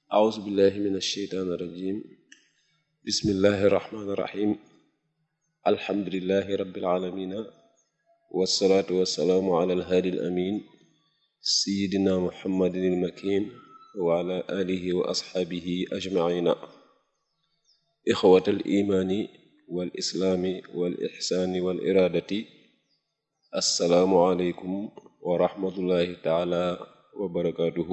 أعوذ بالله من الشيطان الرجيم بسم الله الرحمن الرحيم الحمد لله رب العالمين والصلاة والسلام على الهادي الأمين سيدنا محمد المكين وعلى آله وأصحابه أجمعين إخوة الإيمان والإسلام والإحسان والإرادة السلام عليكم ورحمة الله تعالى وبركاته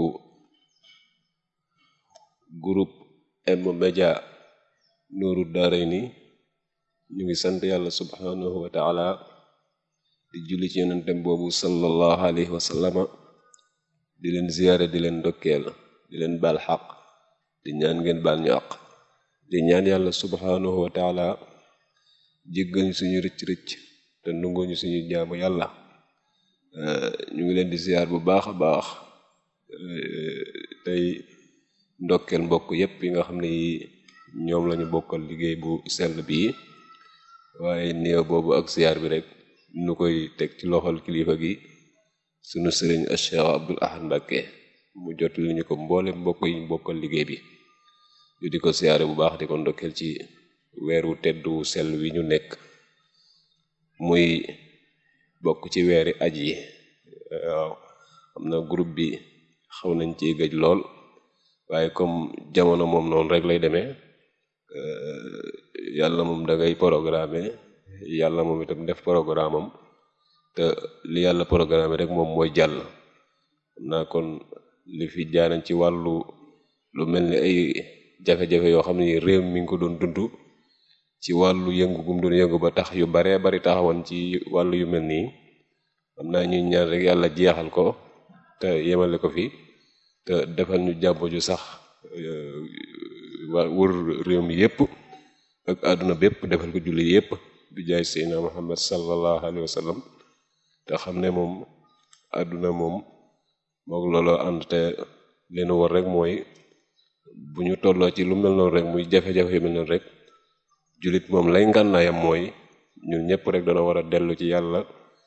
groupe M-Media Nuuru Daarayni ñu ngi sant yàlla subhanahu wa taala di julli ci yonentem boobu sallallahu alayhi wa sallama di leen ziyaare di leen ndokkeel di leen baal xaq di ñaan ngeen baal ñu àq di ñaan yàlla subhanahu wa taala jéggal ñu suñu rëcc-rëcc te nungoo ñu suñu jaamu yàlla ñu ngi leen di ziyaar bu baax a baax tey ndokkeel mbokk yépp yi nga xam ne yi ñoom lañu bokkal liggéey bu sell bii waaye néew boobu ak ziyaar bi rek nu koy teg ci loxol kilifa gi sunu sëriñ Cheikh Abdul Ahad Mbacké mu jot li ñu ko mboole mbokk yi ñu bokkal liggéey bi ñu di ko ziyaare bu baax di ko ndokkeel ci weeru teddu sell wi ñu nekk muy bokk ci weeri aj yi waaw xam na groupe bi xaw nañ ci gëj lool waaye comme jamono moom noonu rek lay demee yàlla moom da ngay programme yàlla moom itam def programme am te li yàlla programme rek moom mooy jàll xam naa kon li fi jaanañ ci wàllu lu mel ni ay jafe-jafe yoo xam ne réew mi ngi ko doon dund ci wàllu yëngu gum doon yëngu ba tax yu baree bari taxawoon ci wàllu yu mel nii xam naa ñuy ñaan rek yàlla jeexal ko te yemale ko fi te defal ñu jàmm ju sax waa wër réew mi yépp ak àdduna bépp defal ko julli yépp bi jaay seydina muhammad sallallahu alayhi wa sallam te xam ne moom àdduna moom mook looloo ànd te leen war rek mooy bu ñu tolloo ci lu mel noonu rek muy jafe-jafe yu mel noonu rek jullit moom lay ngànnaayam mooy ñun ñépp rek dana war a dellu ci yàlla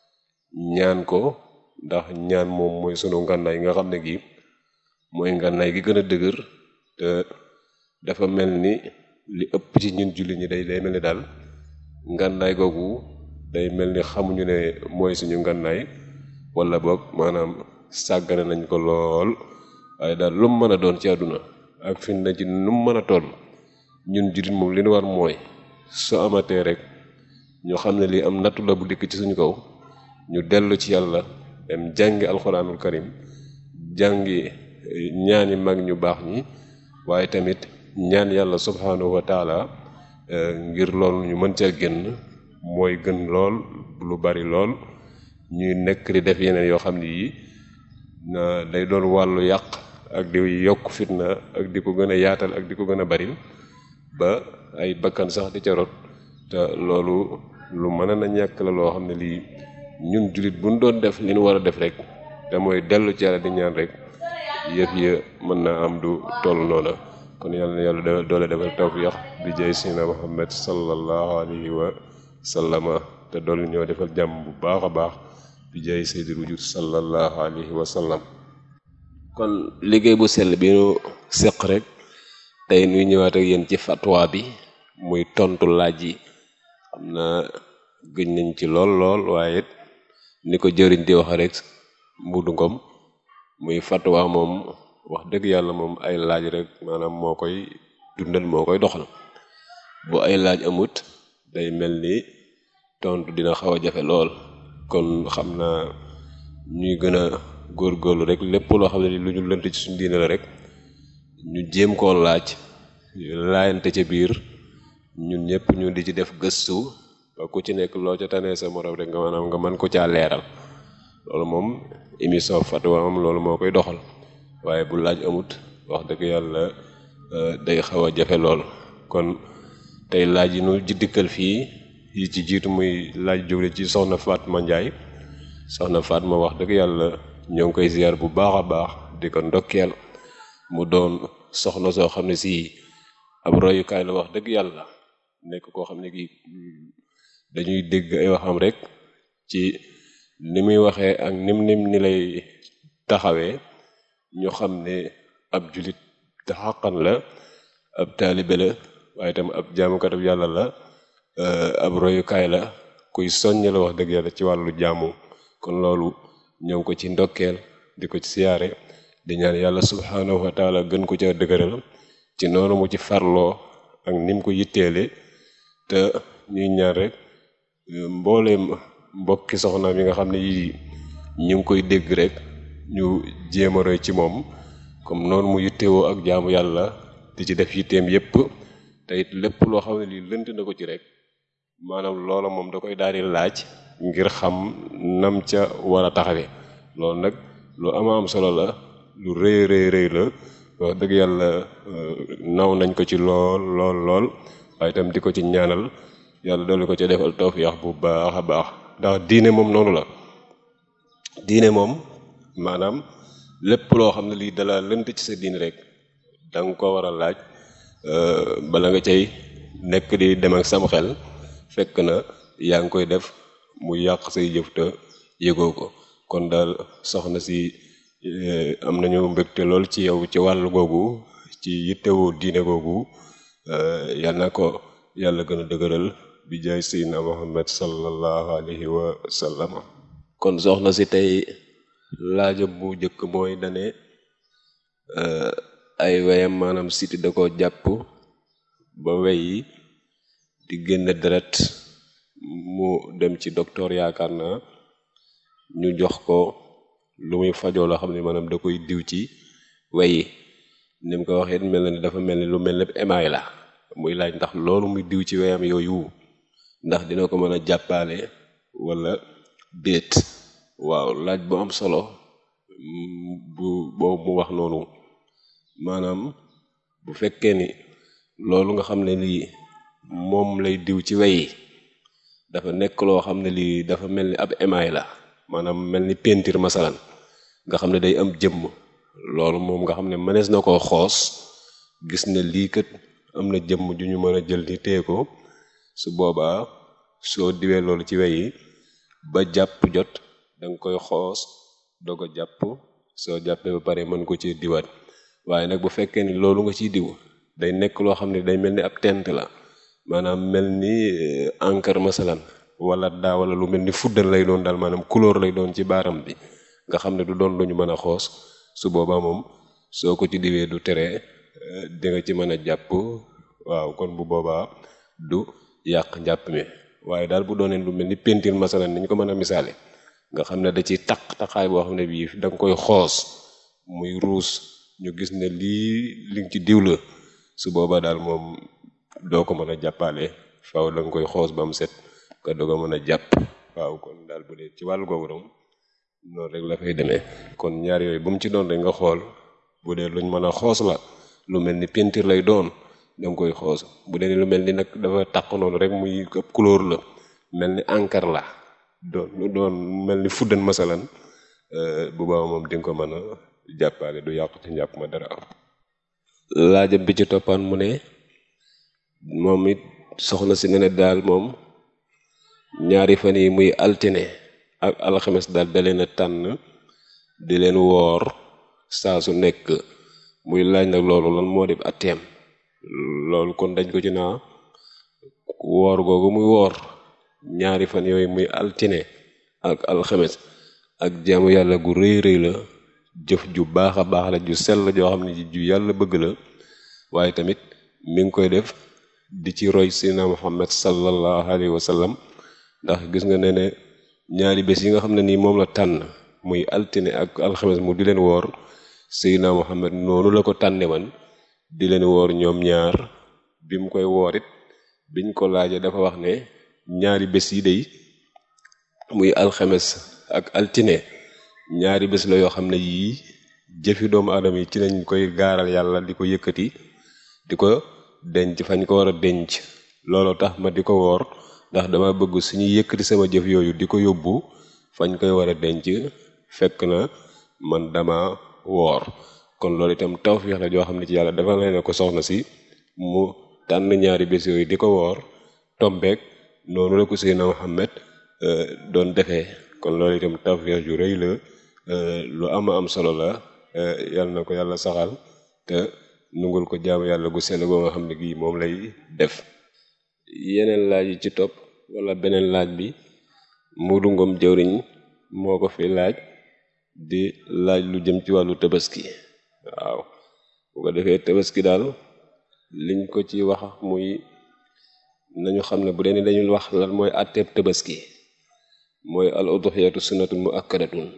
ñaan ko ndax ñaan moom mooy sunu ngànnaay nga xam ne gi mooy ngànnaay gi gën a dëgër te dafa mel ni li ëpp ci ñun julli ñi day day mel ni daal ngànnaay googu day mel ni xamuñu ne mooy suñu ngànnaay wala boog maanaam sàggane nañ ko lool waaye daal lu mu mën a doon ci àdduna ak fi na ci nu mu mën a toll ñun jullit moom li ñu war mooy su amatee rek ñu xam ne lii am nattu la bu dikk ci suñu kaw ñu dellu ci yàlla dem jàngi alxuraanul karim jàngi ñaani mag ñu baax ñi waaye tamit ñaan yàlla subhanahu wa taala ngir loolu ñu mën cee génn mooy gën lool lu bari lool ñuy nekk di def yeneen yoo xam ne yii na day doon wàllu yàq ak di yokk fitna ak di ko gën a yaatal ak di ko gën a bari ba ay bakkan sax di ca rot te loolu lu mën na ñàkk la loo xam ne lii ñun jullit bu ñu doon def li ñu war a def rek te mooy dellu ci yàlla di ñaan rek yëf ya mën naa am du toll noona kon yàlla na yàlla doole defal tawfiq bi jay sina muhammad sallallahu alayhi wa sallama te doole ñoo defal jàmm bu baax a baax bi jay sayyidil wujud sallallahu alayhi wa sallam kon liggéey bu sell bi ñu seq rek tey nuy ñëwaat ak yéen ci fatwa bi muy tontu laaj yi xam na gëj nañ ci lool lool waaye ni ko jëriñ di wax rek mbudu ngom muy fatwa moom wax dëgg yàlla moom ay laaj rek maanaam moo koy dundal moo koy doxal bu ay laaj amut day mel ni tontu dina xaw a jafe lool kon xam naa ñuy gën a góorgóorlu rek lépp loo xam ne lu ñu lënt ci suñu diine la rek ñu jéem koo laaj laayante ca biir ñun ñëpp ñu di ci def gëstu ba ku ci nekk loo ca tanee sa morom rek nga maanaam nga mën ko caa leeral loolu moom émission fatwa am loolu moo koy doxal waaye bu laaj amut wax dëgg yàlla day xaw a jafe lool kon tey laaj yi nu dikkal fii yi ci jiitu muy laaj jóge ci soxna Fatma Ndiaye soxna Fatma wax dëgg yàlla ñoo ngi koy ziar bu baax a baax di ko ndokkeel mu doon soxna soo xam ne si ab royukaay la wax dëgg yàlla nekk koo xam ne kii dañuy dégg ay waxam rek ci ni muy waxee ak nim nim ni lay taxawee ñu xam ne ab julit te xaqan la ab taalibe la waaye itam ab jaamukatab yàlla la ab royukaay la kuy soññ la wax dëgg yàlla ci wàllu jaamu kon loolu ñoo ngi ko ci ndokkeel di ko ci siyaare di ñaan yàlla subhaanahu wa taala gën ko ca dëgëral ci noonu mu ci farloo ak nim ko yitteele te ñuy ñaan rek mbooleem mbokki soxna mi nga xam ne yii ñu ngi koy dégg rek ñu jéem a roy ci moom comme noonu mu yittewoo ak jaamu yàlla di ci def yitteem yépp te it lépp loo xam ne lii lënt na ko ci rek maanaam loola moom da koy daal di laaj ngir xam nam ca war a taxawe loolu nag lu ama am solo la lu rëy rëy rëy la wax dëgg yàlla naw nañ ko ci lool lool lool waaye itam di ko ci ñaanal yàlla dolli ko ci defal tawfiix bu baax a baax ndax diine moom noonu la diine moom maanaam lépp loo xam ne lii dala lënt ci sa diine rek da nga ko war a laaj bala nga cay nekk di dem ak sam xel fekk na yaa ngi koy def mu yàq say jëf te yëgoo ko kon daal soxna si am nañu mbégte lool ci yow ci wàllu googu ci yittewoo diine googu yal na ko yàlla gën a dëgëral bi jaay sayyidina Muhammad sallallahu alayhi wa sallam kon soxna si tey laajam bu njëkk mooy dane ay weyam maanaam siti da ko jàpp ba wey yi di génn deret mu dem ci docteur yaakaar naa ñu jox ko lu muy fajoo loo xam ne maanaam da koy diw ci wey yi ni mu ko waxee mel na ni dafa mel ni lu mel ne émail la muy laaj ndax loolu muy diw ci weyam yooyu ndax dina ko mën a jàppaale wala déet waaw laaj bu am solo bu boobu mu wax noonu maanaam bu fekkee ni loolu nga xam ne lii moom lay diw ci wey dafa nekk loo xam ne lii dafa mel ni ab émail la maanaam mel ni peinture masalan nga xam ne day am jëmm loolu moom nga xam ne mënees na koo xoos gis ne lii kat am na jëmm ju ñu mën a jël ni téye ko su boobaa soo diwee loolu ci wey yi ba jàpp jot danga koy xoos doog a jàpp soo jàppee ba pare mën ko ci diwaat waaye nag bu fekkee ni loolu nga ciy diw day nekk loo xam ne day mel ni ab tent la maanaam mel ni encre masalan wala daa wala lu mel ni fuddal lay doon daal maanaam couleur lay doon ci baaram bi nga xam ne du doon lu ñu mën a xoos su boobaa moom soo ko ci diwee du tere di nga ci mën a jàpp waaw kon bu boobaa du yàq njàpp mi waaye daal bu doonee lu mel ni peinture masalan ni ñu ko mën a misaale nga xam ne da ciy taq taqaay boo xam ne bii da nga koy xoos muy ruus ñu gis ne lii li nga ci diw la su boobaa daal moom doo ko mën a jàppaale faaw da nga koy xoos ba mu set nga doog a mën a jàpp waaw kon daal bu dee ci wàllu googu moom noonu rek la fay demee kon ñaar yooyu bu mu ci doon rek nga xool bu dee luñ mën a xoos la lu mel ni peinture lay doon da nga koy xoos bu dee lu mel ni nag dafa taq noonu rek muy ëpp couleur la mel ni encre la doon doon mel ni fuddan masalan bu baax moom di nga ko mën a jàppaale du yàqu ci njàpp ma dara laajam bi ci toppaan mu ne moom it soxna si ne ne daal moom ñaari fan yi muy altine ak alxames daal da leen a tànn di leen woor saa su nekk muy laaj nag loolu lan moo def atteem loolu kon dañ ko ci naa woor googu muy woor ñaari fan yooyu muy altine ak alxames ak jaamu yàlla gu rëy rëy la jëf ju baax a baax la ju sell joo xam ne ju yàlla bëgg la waaye tamit mi ngi koy def di ci roy sina muhammad sallallahu alayhi wa sallam ndax gis nga ne ne ñaari bés yi nga xam ne nii moom la tànn muy altine ak alxames mu di leen woor sina muhammad noonu la ko tànne man di leen woor ñoom ñaar bi mu koy woor it biñ ko laajee dafa wax ne ñaari bés yi day muy alxames ak altine ñaari bés la yoo xam ne yii jëfi doomu aadama yi ci lañ koy gaaral yàlla di ko yëkkati di ko denc fañ ko war a denc loolu tax ma di ko woor ndax dama bëgg suñuy yëkkati sama jëf yooyu di ko yóbbu fañ koy war a denc fekk na man dama woor kon loolu itam tawfiix la joo xam ne ci yàlla dafa lay ne ko soxna si mu tànn ñaari bés yooyu di ko woor tombeek noonu la ko Seydina Muhammad doon defee kon loolu itam tawfiix ju rëy la lu ama am solo la yàlla na ko yàlla saxal te nungul ko jaamu yàlla gu sell goo nga xam ne gii moom lay def yeneen laaj yi ci topp wala beneen laaj bi Modou Ngom jëwriñ moo ko fi laaj di laaj lu jëm ci wàllu tabaski waaw bu ko defee tabaski daal liñ ko ci wax muy nañu xam ne bu dee ni dañu wax lan mooy àtteeb tabaski mooy al udhiyatu sunnatun muakkadatun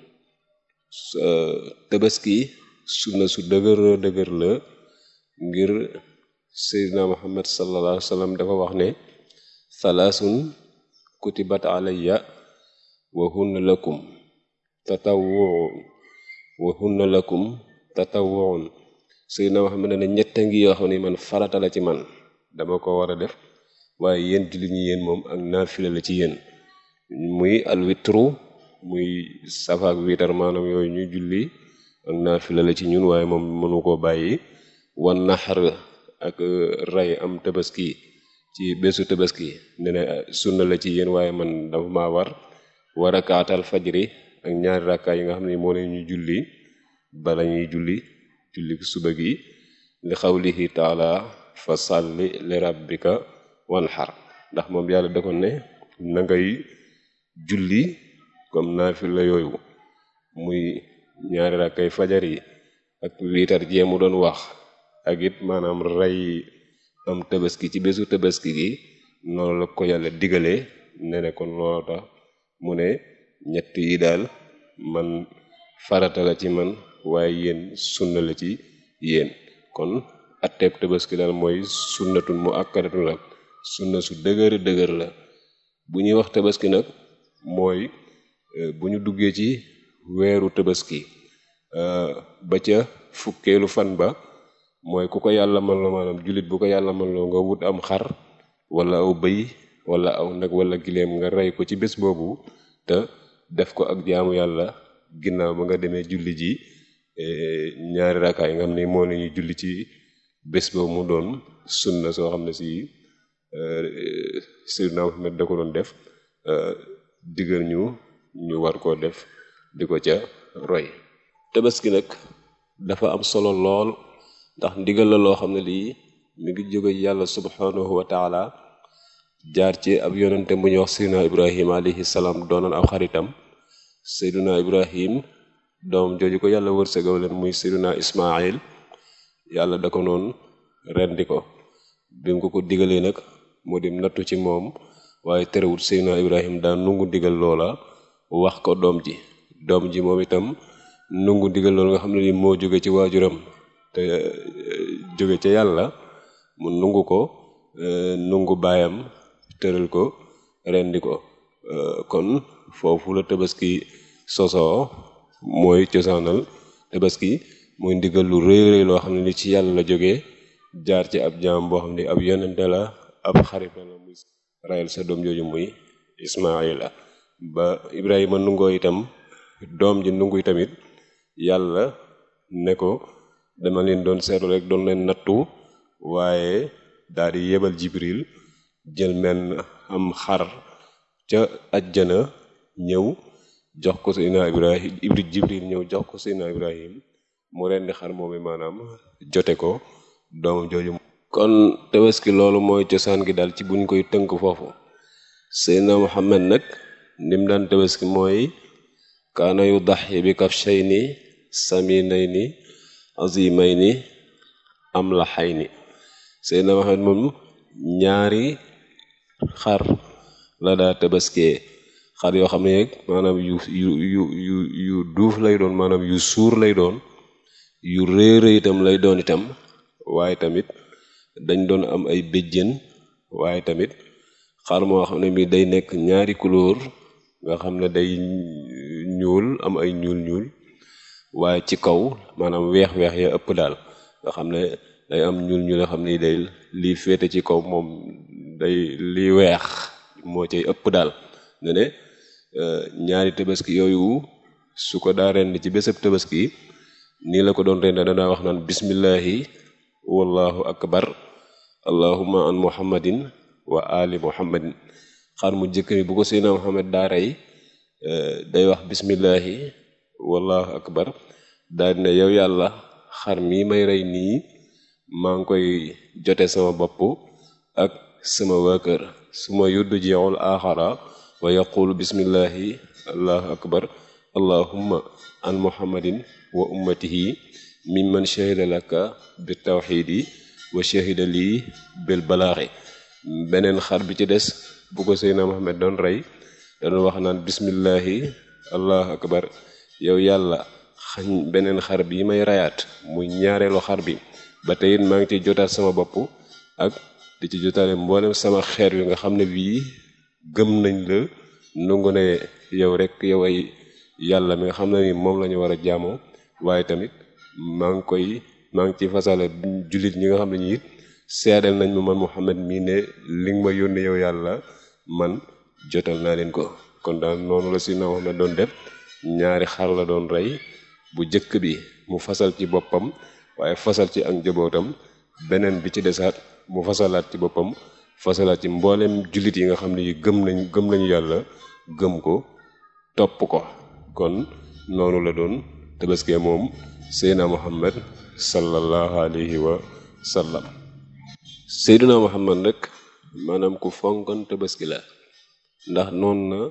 tabaski sunna su dëgër dëgër la ngir seydina muhammad sallallahu alayhi wa sallam dafa wax ne thalaasun kutibat alayya wa hunna lakum tatawwuun wa hunna lakum tatawwuun seydina muhammad ne ñetta ngi yoo xam ne man farata la ci man dama ko war a def waaye yéen jullit ñi yéen moom ak naafila la ci yéen muy alwitru muy safaak wiitar maanaam yooyu ñuy julli ak naafila la ci ñun waaye moom mënu koo bàyyi wan naxar ak rey am tabaski ci bésu tabaski ne ne sunna la ci yéen waaye man dafa maa war war a kaatal fajri ak ñaari rakkaa yi nga xam ne moo ne ñu julli bala ñuy julli julli suba gi li xawlihi taala fa salli li rabbika wanxar ndax moom yàlla da ko ne na ngay julli comme naafila yooyu muy ñaari rakkay fajar yi ak wiitar jee mu doon wax ak it maanaam rey am tabaski ci bésu tabaski gi noonu la ko yàlla digalee ne ne kon loolu tax mu ne ñett yi daal man farata la ci man waaye yéen sunna la ci yéen kon atteeb tabaski daal mooy sunnatun mu akkadatun la sunna su dëgër dëgër la bu ñuy wax tabaski nag mooy bu ñu duggee ci weeru tabaski ba ca fukkeelu fan ba mooy ku ko yàlla man loo maanaam jullit bu ko yàlla man loo nga wut am xar wala aw bëy wala aw nag wala gileem nga rey ko ci bés boobu te def ko ak jaamu yàlla ginnaaw ba nga demee julli ji ñaari rakkaa yi nga xam ne moo la ñuy julli ci bés boobu mu doon sunna soo xam ne si Seydina Muhammad da ko doon def digal ñu ñu war koo def di ko ca roy tabaski nag dafa am solo lool ndax ndigal la loo xam ne lii mi ngi jóge yàlla subhanahu wa taala jaar ci ab yonente bu ñuy wax seyduna ibrahim alayhi salaam doonoon aw xaritam seyduna ibrahim doom jooju ko yàlla wërsëgaw leen muy seyduna ismail yàlla da ko noonu rendi ko bi mu ko ko digalee nag moo di nattu ci moom waaye terewut seyduna ibrahim daan nungu digal loola wax ko doom ji doom ji moom itam nungu digal loola nga xam ne ni moo jóge ci waajuram te jóge ca yàlla mu nungu ko nungu baayam tëral ko rendi ko kon foofu la tabaski sosoo mooy cosaanal tabaski mooy ndigal lu rëy rëy loo xam ne ni ci yàlla la jógee jaar ci ab jaam boo xam ne ab yonente la ab xarit la muy rayal sa doom jooju muy ismaila ba ibrahima nungoo itam doom ji nungu tamit yàlla ne ko dama leen doon seetlu rek doon leen nattu waaye daal di yebal jibril jël men am xar ca ajjana ñëw jox ko seydina ibrahim ibri jibril ñëw jox ko seydina ibrahim mu rendi xar moomi maanaam jote ko doomam jooju kon tabaski loolu mooy cosaan gi daal ci buñ koy tënk foofu seydina muhammad nag nim daan tabaski mooy kaana yu daxi bi kafshayni saminayni azimayni am la xay ni seydina muhammad moom ñaari xar la daa tabaskee xar yoo xam ne maanaam yu yu yu yu yu duuf lay doon maanaam yu suur lay doon yu réere itam lay doon itam waaye tamit dañ doon am ay béjjén waaye tamit xar moo xam ne mi day nekk ñaari couleur nga xam ne day ñuul am ay ñuul ñuul waaye ci kaw maanaam weex-weex ya ëpp daal nga xam ne day am ñuul ñuul nga xam ne day lii féete ci kaw moom day lii weex moo cay ëpp daal ne ne ñaari tabaski yooyu su ko daa rend ci bésab tabaski nii la ko doon rend danaa wax naan bismillahi wallahu akbar allahumma an muhammadin wa ali muhammadin xar mu jëkk mi bu ko seydina muhammad daa rey day wax bismillahi wallahu akbar daal ne yow yàlla xar mii may rey nii maa ngi koy jote sama bopp ak sama waa kër su ma yudd jeexul aaxara wa yaqulu bismillahi allahu akbar allahumma an muhammadin wa ummatihi mimman shahida laka bi tawxidi wa shahida lii bil balaaxi beneen xar bi ci des bu ko Seydina Muhammad doon rey doon wax naan bismillahi allahu akbar yow yàlla xañ beneen xar bi may reyaat muy ñaareelu xar bi ba tey it maa ngi ciy jotaat sama bopp ak di ci jotaale mboolem sama xeer wi nga xam ne bii gëm nañ la nungu ne yow rek yow ay yàlla mi nga xam ne ni moom la ñu war a jaamoo waaye tamit maa ngi koy maa ngi ci fasale jullit ñi nga xam ne ñi it seedeel nañ ma man Muhammad mii ne li nga ma yónni yow yàlla man jotal naa leen ko kon daal noonu la si na Muhammad doon def ñaari xar la doon rey bu jëkk bi mu fasal ci boppam waaye fasal ci ak njabootam beneen bi ci desaat mu fasalaat ci boppam fasalaat ci mboolem jullit yi nga xam ne yi gëm nañ gëm nañu yàlla gëm ko topp ko kon noonu la doon tabaskee moom seydina muhammad sallallahu alayhi wa sallam seydina muhammad rek maanaam ku fonkoon tabaski la ndax noonu na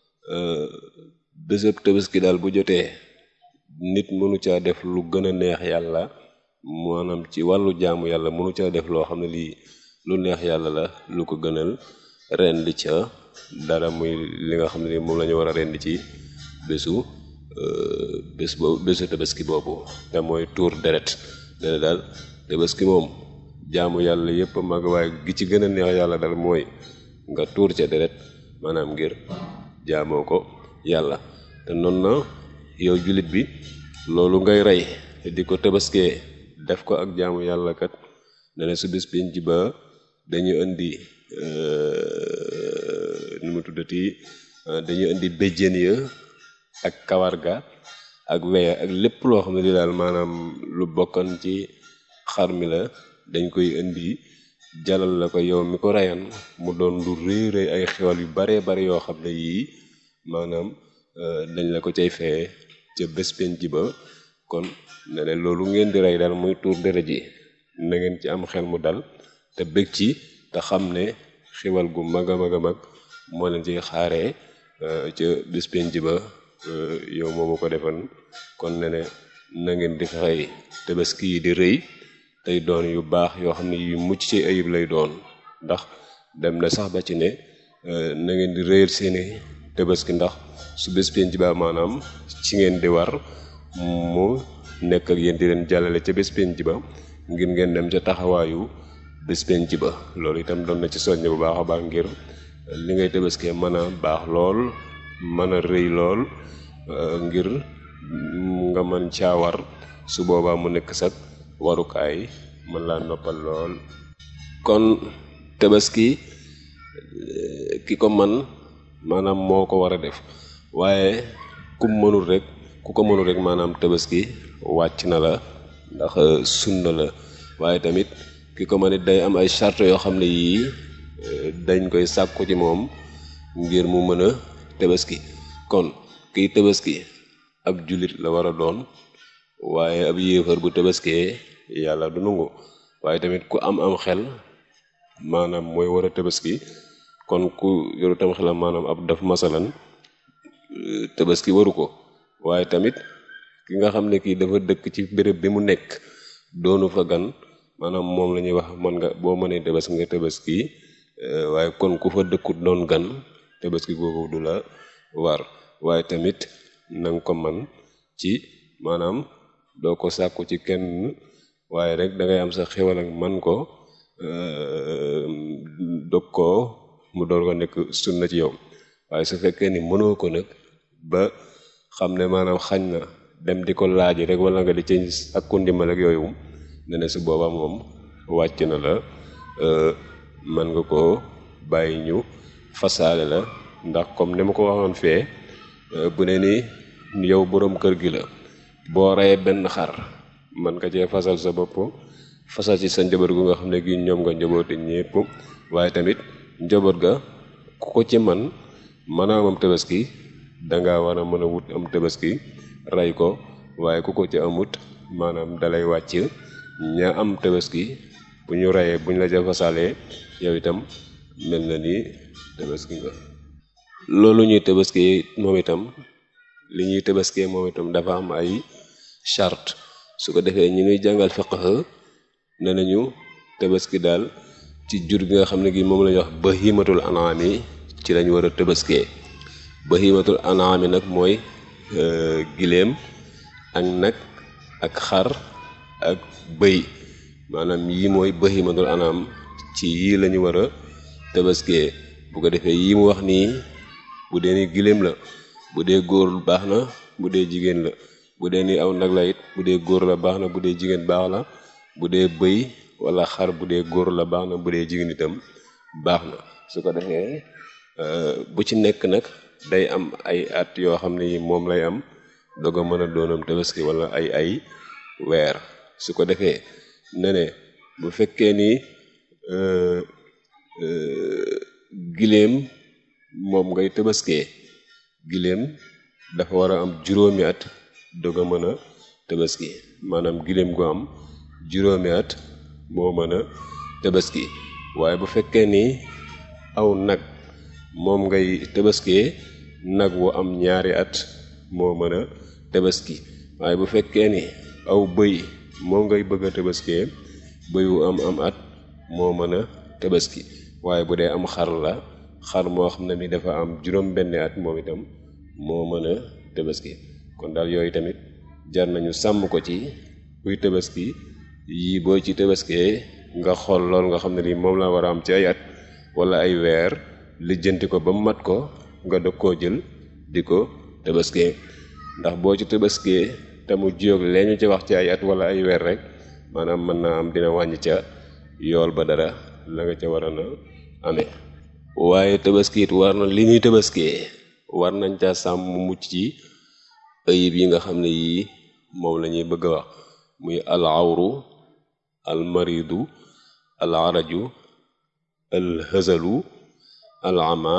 bésëb tabaski daal bu jotee nit mënu caa def lu gën a neex yàlla maanaam ci wàllu jaamu yàlla mënu caa def loo xam ne lii lu neex yàlla la lu ko gënal rendi ca dara muy li nga xam ne moom la ñu war a rendi ci bésu bés boobu bésu tabaski boobu te mooy tuur deret dana daal tabaski moom jaamu yàlla yépp mag waaye gi ci gën a neex yàlla daal mooy nga tuur ca deret maanaam ngir jaamoo ko yàlla te noonu na yow jullit bi loolu ngay rey di ko tabaskee def ko ak jaamu yàlla kat ne ne su bés penc ba dañu indi nu mu tuddati dañu indi béjjén ya ak kawar ga ak weya ak lépp loo xam ne li daal maanaam lu bokkan ci xar mi la dañ koy indi jalal la ko yow mi ko reyan mu doon lu rëy rëy ay xewal yu bare bare yoo xam ne yii maanaam dañ la ko cay feye ca bés penc ba kon ne ne loolu ngeen di rey daal muy tuur deret ji na ngeen ci am xel mu dal te bëgg ci te xam ne xewal gu mag a mag a mag moo leen ciy xaaree ca bés penc ba yow moomu ko defan kon ne ne na ngeen di fexey tabaski yi di rëy tey doon yu baax yoo xam ne yu mucc ci ayib lay doon ndax dem na sax ba ci ne na ngeen di rëyal seeni tabaski ndax su bés penc ba maanaam ci ngeen di war mu nekk ak yéen di leen jàllale ca bés penc ba ngir ngeen dem ca taxawaayu bés penc ba loolu itam doon na ci soññ bu baax a baax ngir li ngay tabaskee mën a baax lool mën a rëy lool ngir nga mën caa war su boobaa mu nekk sax warukaay mën laa noppal lool kon tabaski ki ko man maanaam moo ko war a def waaye ku mënul rek ku ko mënul rek maanaam tabaski wàcc na la ndax sunna la waaye tamit ki ko mën it day am ay charte yoo xam ne yii dañ koy sàkku ci moom ngir mu mën a tabaski kon kiy tabaski ab jullit la war a doon waaye ab yéefar bu tabaskee yàlla du nangu waaye tamit ku am am xel maanaam mooy war a tabaski kon ku yoru tam xelam maanaam ab daf masalan tabaski waru ko waaye tamit ki nga xam ne kii dafa dëkk ci béréb bi mu nekk doonu fa gan maanaam moom la ñuy wax mën nga boo mënee tabaski nga tabaski waaye kon ku fa dëkkut doon gan tabaski googu du la war waaye tamit nanga ko man ci maanaam doo ko sàkku ci kenn waaye rek da ngay am sa xewal ak man ko dog ko mu door ko nekk sunna ci yow waaye su fekkee ni mënoo ko nag ba xam ne maanaam xañ na dem di ko laaj rek wala nga di ci ak ku ndimbal ak yooyu ne ne su booba moom wàcc na la mën nga ko bàyyi ñu fasaale la ndax comme ni ma ko waxoon fee bu ne ni yow boroom kër gi la boo reyee benn xar man nga cee fasal sa bopp fasal ci sa njaboot gu nga xam ne gi ñoom nga njaboote ñépp waaye tamit njaboot ga ku ko ci man maanaam am tabaski danga war a mën a wut am tabaski rey ko waaye ku ko ci amut maanaam dalay wàcc ña am tabaski bu ñu reyee bu ñu la jafasalee yow itam mel na ni tabaski nga loolu ñuy tabaski moom itam li ñuy tabaskee moom itam dafa am ay charte su ko defee ñi ñuy jàngal fiqh ne nañu tabaski daal ci jur gi nga xam ne gi moom la ñuy wax bahimatul anaam yi ci lañ war a tabaskee bahimatul anaam yi nag mooy giléem ak nag ak xar ak bëy maanaam yii mooy bahimatul anaam ci yii lañu war a tabaskee bu ko defee yii mu wax nii bu dee ni giléem la bu dee góor baax na bu dee jigéen la bu dee ni aw nag la it bu dee góor la baax na bu dee jigéen baax la bu dee bëy wala xar bu dee góor la baax na bu dee jigéen itam baax na su ko defee bu ci nekk nag day am ay at yoo xam ne moom lay am doog a mën a doonam tabaski wala ay ay weer su ko defee ne ne bu fekkee ni giléem moom ngay tabaskee giléem dafa war a am juróomi at doog a mën a tabaski maanaam giléem gu am juróomi at moo mën a tabaski waaye bu fekkee ni aw nag moom ngay tabaskee nag wu am ñaari at moo mën a tabaski waaye bu fekkee ni aw bëy moom ngay bëgg a tabaskee bëy wu am am at moo mën a tabaski waaye bu dee am xar la xar moo xam ne ni dafa am juróom benn at moom itam moo mën a tabaski kon daal yooyu tamit jar nañu sàmm ko ci kuy tabaski yii boo ci tabaskee nga xool lool nga xam ne ni moom la war a am ci ay at wala ay weer lijjanti ko ba mu mat ko nga dog koo jël di ko tabaskee ndax boo ci tabaskee te mu jiyoog lee ñu ci wax ci ay at wala ay weer rek maanaam mën naa am dina wàññi ca yool ba dara la nga ca war a na amee waaye tabaski it war na li ñuy tabaskee war nañ ca sàmm mucc ci ayib yi nga xam ne yii moom la ñuy bëgg a wax muy al awru al maridu al araju al hazalu al ama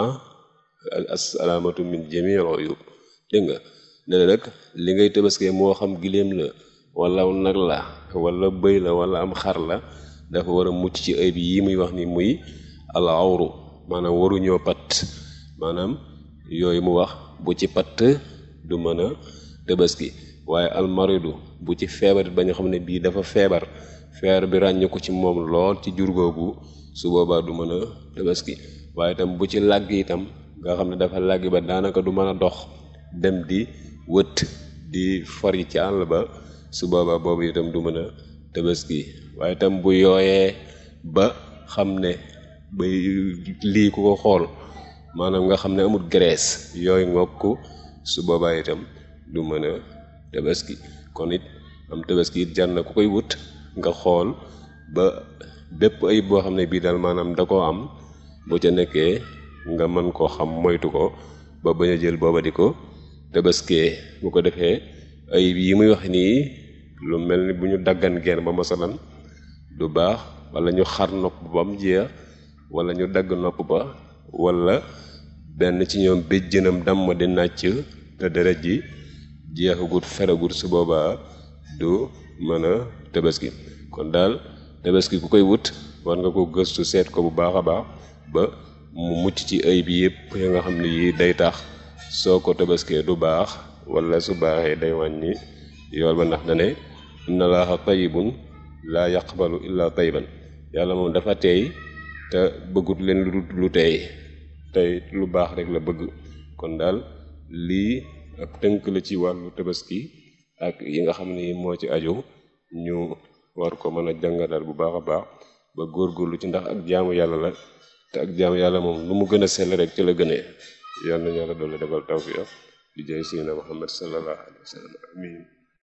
al asalaamatu min jami al uyub dégg nga ne nag li ngay tabaskee moo xam giléem la wala nag la wala bëy la wala am xar la dafa war a mucc ci ayib yi muy wax ni muy al awru maanaam waruñoo patt maanaam yooyu mu wax bu ci patt du mën a tabaski waaye almaridu bu ci feebar ba nga xam ne bii dafa feebar feebar bi ràññu ko ci moom lool ci jur googu su boobaa du mën a tabaski waaye itam bu ci làgg itam nga xam ne dafa làgg ba daanaka du mën a dox dem di wët di for yi ci àll ba su boobaa boobu itam du mën a tabaski waaye itam bu yooyee ba xam ne ba lii ku ko xool maanaam nga xam ne amul graisse yooyu ngokk su boobaa itam du mën a tabaski kon it am tabaski it jar na ku koy wut nga xool ba bépp ayib boo xam ne bii daal maanaam da koo am bu ca nekkee nga mën koo xam moytu ko ba bañ a jël booba di ko tabaskee bu ko defee ayib yi muy wax nii lu mel ni bu ñu daggan geen ba masalan du baax wala ñu xar nopp ba mu jeex wala ñu dagg nopp ba wala benn ci ñoom béjjënam damm di nàcc te deret ji jeexagut feragut su boobaa du mën a tabaski kon daal tabaski ku koy wut war nga ko gëstu seet ko bu baax a baax ba mu mucc ci ay bi yëpp ya nga xam ne yii day tax soo ko tabaskee du baax wala su baaxee day wàññi yool ba ndax dane inna laaha tayyibun laa yaqbalu illa tayyiban yàlla moom dafa teey te bëggut leen lu lu teey tey lu baax rek la bëgg kon daal lii ak tënk la ci wàllu tabaski ak yi nga xam ni moo ci aju ñu war ko mën a jàngatal bu baax a baax ba góorgóorlu ci ndax ak jaamu yàlla la te ak jaamu yàlla moom lu mu gën a sell rek ci la gënee yàlla na yàlla doole defal tawfiq di jay sina Muhammad sallallahu alayhi wa sallam amin